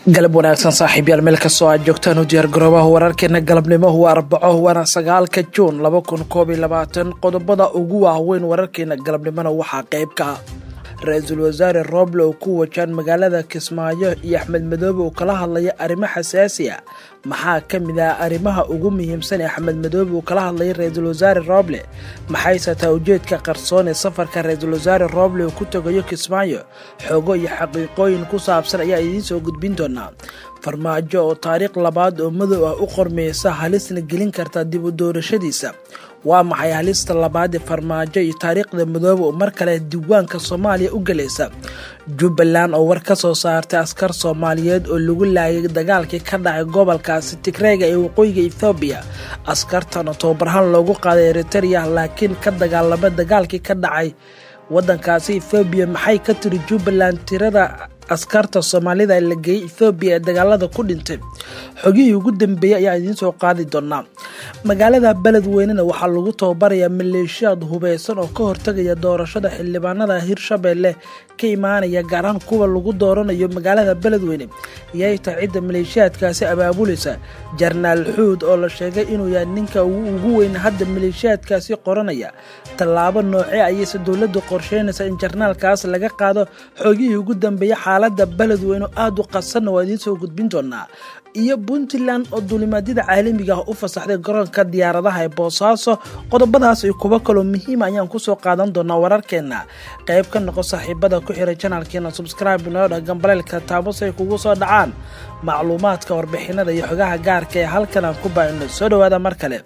galab wanaagsan saaxiibyaal meel kastoo aad joogtaan u diyaar garoobaha wararkeena galabnimo waa arbaco waana sagaalka juun laba kun koob iyo labaatan qodobada ugu waaweyn wararkeena galabnimona waxaa qeyb ka ah ra-iisul wasaare rooble oo ku wajaan magaalada kismaayo iyo axmed madoobe uu kala hadlaya arrimo xasaasi a maxaa ka mid ah arrimaha ugu muhiimsan ee axmed madoobe uu kala hadlaya ra-iisul wasaare rooble maxayse taa ujeedka qarsoon ee safarka ra-iisul wasaare rooble uu ku tegayo kismaayo xogo iyo xaqiiqooyin ku saabsan ayaa idiin soo gudbin doonaa farmaajo oo taariikh labaad oo madow ah u qormeysa halisna gelin karta dib u doorashadiisa waa maxay halista labaad ee farmaajo iyo taariikhda madoobe oo mar kale diiwaanka soomaaliya u galaysa jubbaland oo war ka soo saartay askar soomaaliyeed oo lagu laayay dagaalkii ka dhacay gobolkaasi tigreega ee waqooyiga ethoobiya askartan oo tobabarhaan loogu qaaday eritereya laakiin ka dagaalama dagaalkii ka dhacay wadankaasi ethoobiya maxay ka tiri jubbaland tirada askarta soomaalida la geeyey ethoobiya ee dagaalada ku dhintay xogihii ugu dambeeyey ayaa idiin soo qaadi doonaa magaalada beledweynena waxaa lagu tababarayaa maleeshiyaad hubeysan oo ka hortagaya doorashada xildhibaanada hirshabeelle ka imaanaya gaar ahaan kuwa lagu dooranayo magaalada beledweyne yay tahay cidda maleeshiyaadkaasi abaabulaysa jarnaal xuud oo la sheegay inuu yahay ninka ugu weyn hadda maleeshiyaadkaasi qoranaya tallaabo noocee ayayse dowladdu qorsheynaysa in jarnaalkaas laga qaado xogihii ugu dambeeya xaalada beledweyne oo aada u qasanna waa idiin soo gudbin doonaa iyo puntland oo duulimaadyada caalamiga ah u fasaxday garoonka diyaaradaha ee boosaaso qodobadaas iyo kuwo kaloo muhiima ayaan kusoo qaadan doonaa wararkeena qayb ka noqo saaxiibada ku xiray janalkeena subscribe noodha gambaleelka taabos ay kugu soo dhacaan macluumaadka warbixinada iyo xogaha gaarka ee halkan aan ku baahino soo dhawaada mar kale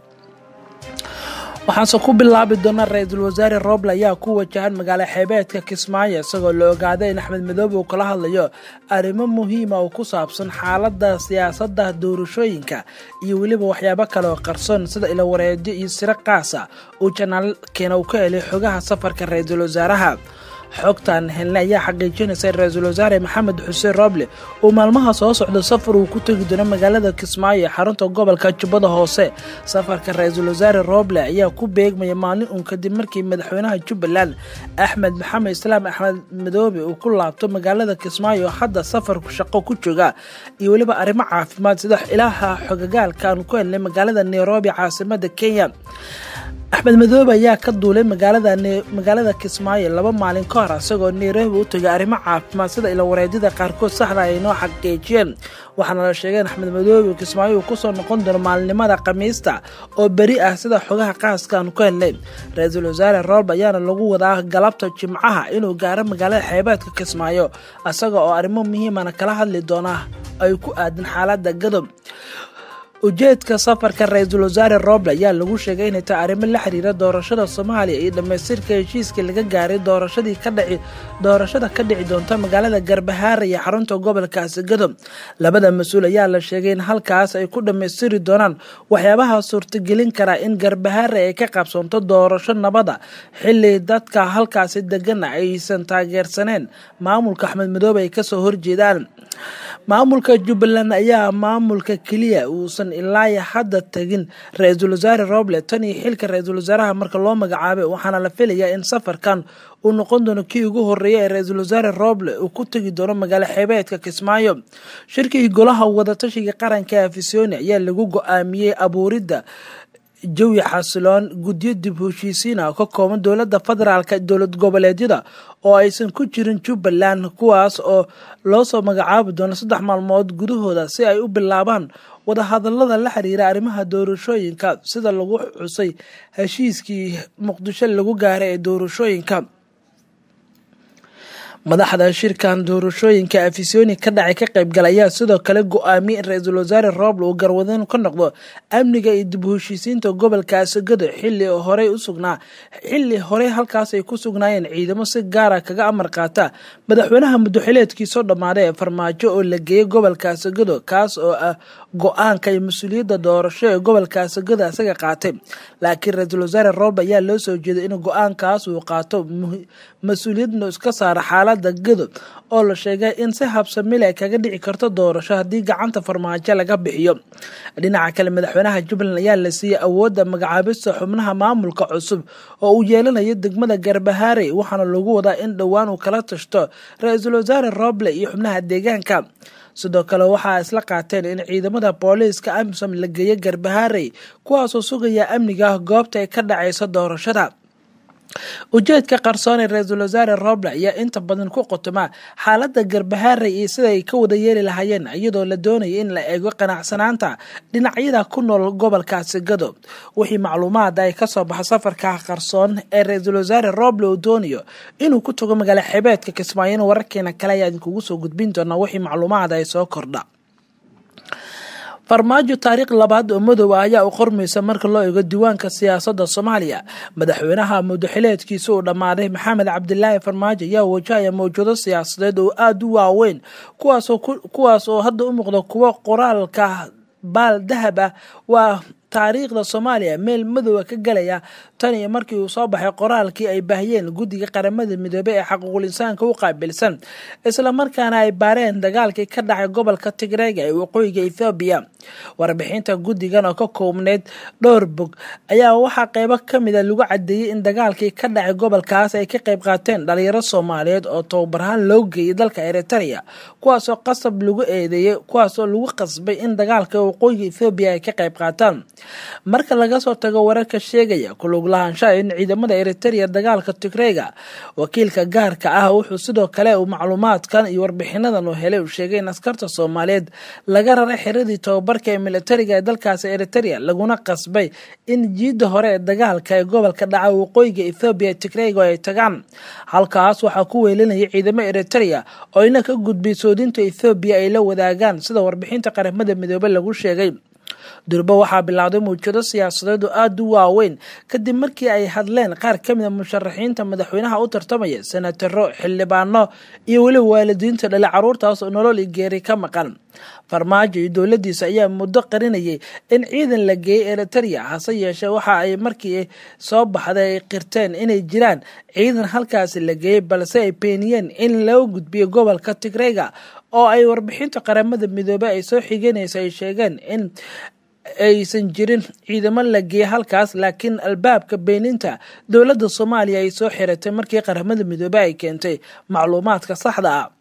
waxaanse ku bilaabi doonaa ra-iisul wasaare rooble ayaa ku wajahan magaalo xeebeedka kismaayo isagoo la ogaaday in axmed madoobe uu kala hadlayo arrimo muhiima oo ku saabsan xaalada siyaasada doorashooyinka iyo weliba waxyaabo kale oo qarsoon sida ilawareedyo iyo siro qaasa uu janaalkeena uu ka helay xogaha safarka ra-iisul wasaaraha xogtan helne ayaa xaqiijinaysa in ra-iisul wasaare maxamed xuseen rooble uu maalmaha soo socdo safar uu ku tegi doono magaalada kismaayo ee xarunta gobolka jubbada hoose safarka ra-iisul wasaare rooble ayaa ku beegmaya maalin uun kadib markii madaxweynaha jubbaland axmed maxamed islaam axmed madoobe uu ku laabto magaalada kismaayo oo hadda safarku shaqo ku jooga iyo weliba arrimo caafimaad sida ilaaha xogagaalka aan ku helnay magaalada nairobi caasimada kenya axmed madoobe ayaa ka duulay magaalada kismaayo laba maalin ka hor isagoo nairobi u tagay arrimo caafimaad sida ilawareedyada qaarkood saxda ay noo xaqiijiyeen waxaana la sheegay in axmed madoobe kismaayo uu kusoo noqon doono maalinimada khamiista oo beri ah sida xogaha qaaska aan ku helnay ra-iisul wasaare roobe ayaana lagu wadaa galabta jimcaha inuu gaaro magaalada xeebeedka kismaayo isaga oo arrimo muhiimana kala hadli doona ay ku aadan xaalada gadob ujeedka safarka ra-iisul wasaare rooble ayaa lagu sheegay inay tahay arrimo la xiriira doorashada soomaaliya iyo dhammaystirka heshiiskii laga gaaray doorashadii kadhici doorashada ka dhici doonta magaalada garbahaare iyo xarunta gobolkaasi gadob labada mas-uul ayaa la sheegay in halkaas ay ku dhammaystiri doonaan waxyaabaha suurtagelin karaa in garbahaare ay ka qabsoonto doorasho nabada xili dadka halkaasi degana aysan taageersaneen maamulka axmed madoobe ay kasoo horjeedaan maamulka jubbaland ayaa maamulka keliya uusan ilaa hadda tagin ra-iisul wasaare rooble tan iyo xilka ra-iisul wasaaraha marka loo magacaabay waxaana la filayaa in safarkan uu noqon doono kii ugu horeeya ee ra-iisul wasaare rooble uu ku tegi doono magaalo xeebeedka kismaayo shirkii golaha wadatashiga qaranka afisoni ayaa lagu go-aamiyey abuuridda jawi xasiloon guddiyo dib heshiisiina ka kooban dowladda federaalka dowlad goboleedyada oo aysan ku jirin jubbaland kuwaas oo loo soo magacaabi doono saddex maalmood gudahooda si ay u bilaabaan wadahadalada la xiriira arrimaha doorashooyinka sida lagu xusay heshiiskii muqdisho lagu gaaray ee doorashooyinka madaxda shirkan doorashooyinka afisoni ka dhacay ka qaybgal ayaa sidoo kale go-aamiyey in ra-iisul wasaare rooble uu garwadeen ka noqdo amniga iyo dib heshiisiinta gobolkaasi gado xili horey usugnaa xili horey halkaas ay ku sugnaayeen ciidamo si gaara kaga amar qaata madaxweynaha muddoxileedkiisoo dhammaaday ee farmaajo oo la geeyey gobolkaasi gado kaas oo ah go-aanka iyo mas-uuliyadda doorasho ee gobolkaasi gado isaga qaatay laakiin ra-iisul wasaare rooble ayaa loo soo jeeday in go-aankaas uu qaato mas-uuliyadna iska saara xaalad xaalada gado oo la sheegay in si habsamil ay kaga dhici karto doorasho haddii gacanta farmaajo laga bixiyo dhinaca kale madaxweynaha jubbaland ayaa la siiyey awoodda magacaabista xubnaha maamulka cusub oo uu yeelanayo degmada garbahaarey waxaana lagu wadaa in dhowaan uu kala tashto ra-iisul wasaare roble iyo xubnaha deegaanka sidoo kale waxaa isla qaateen in ciidamada booliiska amisom la geeyo garbahaarey kuwaasoo sugaya amniga goobta ay ka dhacayso doorashada ujeedka qarsoon ee ra-iisul wasaare roble ayaa inta badan ku qotoma xaalada garbahaarey iyo sida ay ka wada yeeli lahaayeen iyadoo la doonaya in la eego qanacsanaanta dhinacyada ku nool gobolkaasi gado wixii macluumaada ay kasoo baxa safarka qarsoon ee ra-iisul wasaare roble uu doonayo inuu ku tago magaalo xebeedka kismaayo wararkeena kale ayaa idinkugu soo gudbin doonaa wixii macluumaada ay soo kordha farmaajo taariikh labaad oo madow ah ayaa u qormaysa marka loo eego diiwaanka siyaasadda soomaaliya madaxweynaha mudaxileedkiisa uu dhammaaday maxamed cabdilaahi farmaajo ayaa wajahaya mawjado siyaasadeed oo aada u waaweyn kuwaas oo hadda u muuqda kuwo qoraalka baal dahab ah waa taariikhda soomaaliya meel madowga ka galaya tan iyo markii uu soo baxay qoraalkii ay baahiyeen guddiga qaramada midoobey ee xaquuqul insaanka u qaabilsan islamarkaana ay baareen dagaalkii ka dhacay gobolka tigreega ee waqooyiga ethoobiya warbixinta guddigan oo ka koobneyd dhowr bog ayaa waxaa qeybo kamida lagu cadeeyey in dagaalkii ka dhacay gobolkaas ay ka qeyb qaateen dhalinyaro soomaaliyeed oo tababarahaan loo geeyay dalka eritrea kuwaasoo qasab lagu eedeeyey kuwaasoo lagu qasbay in dagaalka waqooyiga ethoobiya ay ka qeyb qaataan marka laga soo tago wararka sheegaya kulug lahaanshaha in ciidamada eritrea dagaalka tigreega wakiilka gaarka ah wuxuu sidoo kale uu macluumaadkan iyo warbixinadan uu helay uu sheegay in askarta soomaaliyeed laga raray xiradii tababarka ee militariga ee dalkaasi eritrea laguna qasbay in jiidda hore ee dagaalka ee gobolka dhaca waqooyiga ethoobiya tigreega ay tagaan halkaas waxaa ku weelinaya ciidamo eritrea oo ina ka gudbay soodinta ethoobiya ay la wadaagaan sida warbixinta qaramada midoobe lagu sheegay durbo waxaa bilowday mawjado siyaasadeed oo aada u waaweyn kadib markii ay hadleen qaar ka mid a musharaxiinta madaxweynaha u tartamaya senataro xildhibaano iyo weliba waalidiinta dhale caruurtaas oo nolol iyo geeri ka maqan farmaajo iyo dowladiisa ayaa muddo qarinayay in ciidan la geeyey eritrea hase yeeshee waxa ay markii soo baxday ay qirteen inay jiraan ciidan halkaasi la geeyey balse ay beeniyeen in loo gudbiyo gobolka tigreega oo ay warbixinta qaramada midoobe ay soo xiganaysa ay sheegeen in aysan jirin ciidamo la geeyey halkaas laakiin albaabka beeninta dowladda soomaaliya ay soo xiratay markii qaramada midoobe ay keentay macluumaadka saxda ah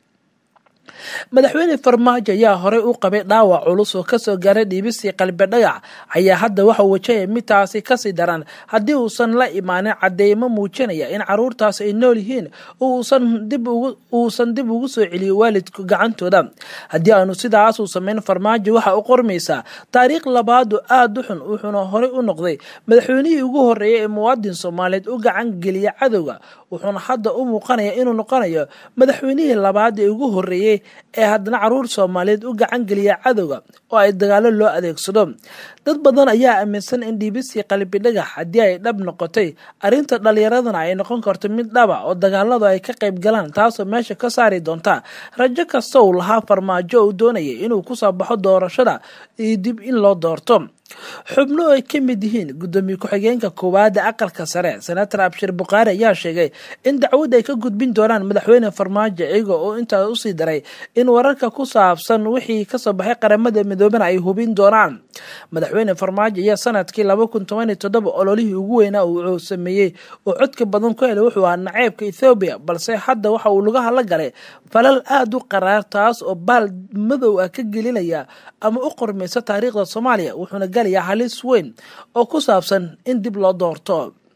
madaxweyne farmaajo ayaa horey u qabay dhaawac culus oo kasoo gaaray dhiibisii qalbi dhagax ayaa hadda waxa wajahaya midtaasi kasii daran haddii uusan la imaanin cadeymo muujinaya in caruurtaas ay nool yihiin uusan dib ugu soo celiyo waalidka gacantooda haddii aanu sidaas uu sameyn farmaajo waxa u qormaysaa taariikh labaad oo aada u xun wuxuuna horey u noqday madaxweynihii ugu horeeyay ee muwaadin soomaaliyeed u gacan geliya cadowga wuxuuna hadda u muuqanaya inuu noqonayo madaxweynihii labaad ee ugu horeeyey ee haddana caruur soomaaliyeed u gacan geliya cadowga oo ay dagaalo loo adeegsado dad badan ayaa aaminsan in dhiibisii qalbi dhagax haddii ay dhab noqotay arrinta dhalinyaradana ay noqon karto mid dhaba oo dagaaladu ay ka qayb galaan taasoo meesha ka saari doonta rajo kasta uu lahaa farmaajo uu doonayay inuu kusoo baxo doorashada iyo dib in loo doorto xubno ay ka mid yihiin gudoomiye ku-xigeenka koowaada aqalka sare senator abshir bukhaari ayaa sheegay in dacwad ay ka gudbin doonaan madaxweyne farmaajo iyaga oo intaa usii daray in wararka ku saabsan wixii kasoo baxay qaramada midoobena ay hubin doonaan madaxweyne farmaajo ayaa sanadkii laba kun toban iyo toddoba ololihii ugu weynaa uu sameeyey oo codka badan ku helay wuxuu ahaa naceebka ethoobiya balse hadda waxa uu lugaha la galay falal aada u qaraar taas oo baal madow ah ka gelinaya ama u qormaysa taariikhda soomaaliya wuxuuna galayaa halis weyn oo ku saabsan in dib loo doorto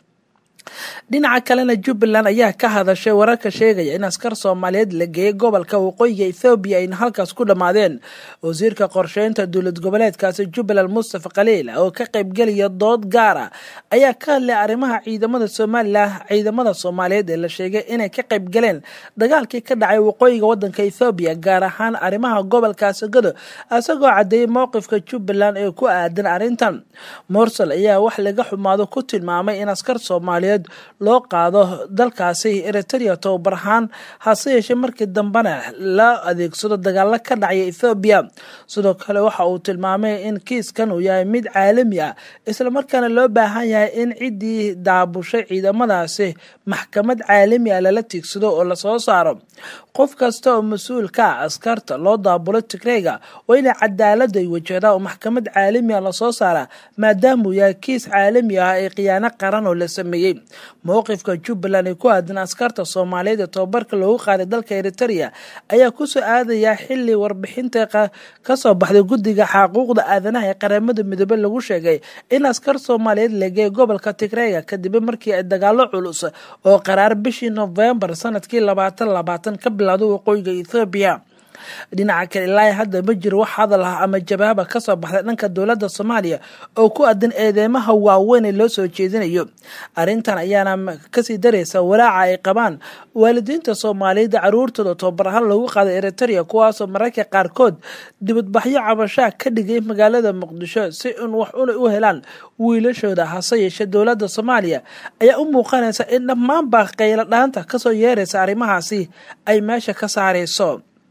dhinaca kalena jubbaland ayaa ka hadashay wararka sheegaya in askar soomaaliyeed la geeyay gobolka waqooyiga ethoobiya ayna halkaas ku dhammaadeen wasiirka qorsheynta dowlad goboleedkaasi jubbaland mustafa khaliil oo ka qaybgelaya dood gaar ah ayaa ka hadlay arrimaha ciidamada somalilan ciidamada soomaaliyeed ee la sheegay inay ka qaybgaleen dagaalkii ka dhacay waqooyiga wadanka ethoobiya gaar ahaan arrimaha gobolkaasi gado isagoo cadeeyay mowqifka jubbaland ee ku aadan arrintan morsel ayaa wax laga xumaado ku tilmaamay in askar soomaaliyeed soomaaliyeed loo qaado dalkaasi eritrea tobabar ahaan hase yeeshee markii dambena la adeegsado dagaalo ka dhacaya ethoobiya sidoo kale waxa uu tilmaamay in kiiskan uu yahay mid caalami ah islamarkaana loo baahan yahay in ciddii daabushay ciidamadaasi maxkamad caalami ah lala tiigsado oo lasoo saaro qof kasta oo mas-uul ka ah askarta loo daabulo tigreyga waa inay cadaalada ay wajahdaa oo maxkamad caalami ah lasoo saaraa maadaama uu yahay kiis caalami ah ee khiyaano qaran oo la sameeyey mowqifka jubbaland ee ku aadan askarta soomaaliyeed ee tobabarka loogu qaaday dalka eritrea ayaa kusoo aadaya xili warbixinta kasoo baxday guddiga xaquuqda aadanaha ee qaramada midoobe lagu sheegay in askar soomaaliyeed lageey gobolka tigreyga kadib markii ay dagaalo culus oo qaraar bishii novembar sanadkii labaatan labaatan ka bilowday waqooyiga ethoobiya dhinaca kale ilaa hadda ma jiro wax hadal ah ama jawaaba kasoo baxday dhanka dowladda soomaaliya oo ku aadan eedeymaha waaweyn ee loo soo jeedinayo arrintan ayaana kasii daraysa walaaca ay qabaan waalidiinta soomaaliyeed caruurtooda tobabar ahaan loogu qaaday eritrea kuwaasoo mararka qaarkood dibadbaxyo cabashaa ka dhigay magaalada muqdisho si in wax una u helaan wiilashooda hase yeeshee dowladda soomaaliya ayaa u muuqanaysa in dhammaanba qaylo dhaanta kasoo yeeraysa arrimahaasi ay meesha ka saarayso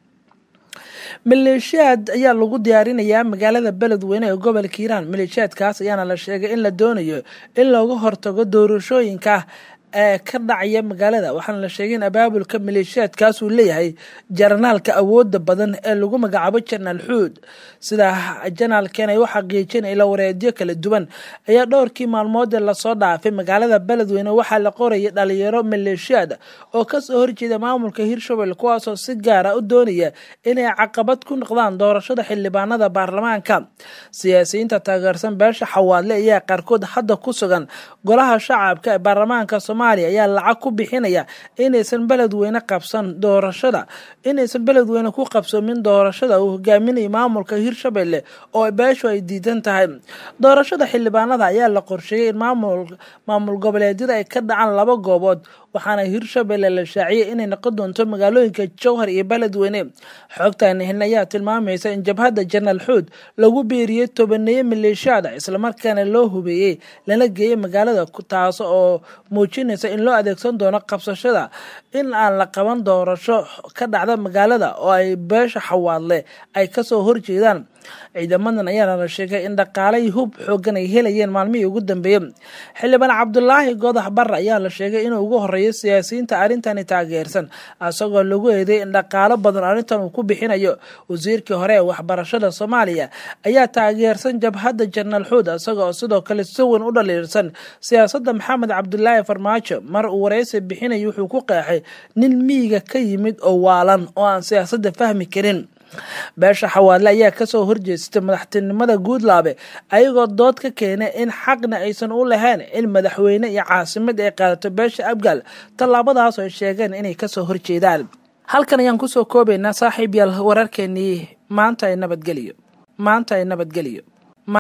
maleeshiyaad ayaa lagu diyaarinayaa magaalada beledweyne ee gobolka hiiraan maleeshiyaadkaas ayaana la sheegay in la doonayo in looga hortago doorashooyinka ee ka dhacaya magaalada waxaana la sheegay in abaabulka maleeshiyaadkaas uu leeyahay janaalka awooda badan ee lagu magacaabo janaal xuud sidaa janaalkan ay u xaqiijin ila wareedyo kala duwan ayaa dhowrkii maalmood ee lasoo dhaafay magaalada beledweyne waxaa la qorayay dhalinyaro maleeshiyaad oo kasoo horjeeda maamulka hirshabelle kuwaasoo si gaara u doonaya inay caqabad ku noqdaan doorashada xildhibaanada baarlamaanka siyaasiyiinta taageersan beesha xawaadle ayaa qaarkood hadda ku sugan golaha shacabka ee baarlamaanka soomaaliya ayaa lacag ku bixinaya inaysan beledweyne qabsan doorashada inaysan beledweyne ku qabsoomin doorashada uu hogaaminayo maamulka hirshabelle oo beeshu ay diidan tahay doorashada xildhibaanada ayaa la qorsheeyay in maamul goboleedyada ay ka dhacaan laba goobood waxaana hirshabelle la shaaciyay inay noqon doonto magaalooyinka jowhar iyo beledweyne xogtani hin ayaa tilmaamaysa in jabhadda janaal xuud lagu biiriyey tobaneeye maleeshiyaada islamarkaana loo hubeeyey lana geeyey magaalada taas oo muujinaysa in loo adeegsan doono qabsashada in aan la qaban doorasho ka dhacda magaalada oo ay beesha xawaadle ay kasoo horjeedaan ciidamadan ayaana la sheegay in dhaqaalay hub xoogan ay helayeen maalmihii ugu dambeeyey xildhibaan cabdulaahi godax barre ayaa la sheegay inuu ugu horeeyo siyaasiyiinta arrintani taageersan isagoo lagu eeday in dhaqaalo badan arrintan uu ku bixinayo wasiirkii hore ee waxbarashada soomaaliya ayaa taageersan jabhadda janaal xuud isagoo sidoo kale si weyn u dhaliirsan siyaasadda maxamed cabdulaahi farmaajo mar uu wareysi bixinaya wuxuu ku qeexay nin miyiga ka yimid oo waalan oo aan siyaasadda fahmi karin beesha xawaadle ayaa kasoo horjeestay madaxtinimada guudlaabe ayagoo dood ka keenay in xaqna aysan u lahayn in madaxweyne iyo caasimad ay qaadato beesha abgaal tallaabadaas ay sheegeen inay kasoo horjeedaan halkan ayaan kusoo koobaynaa saaxiib yaal wararkeenii maanta ay nabadgeliyo maanta ay nabadgeliyo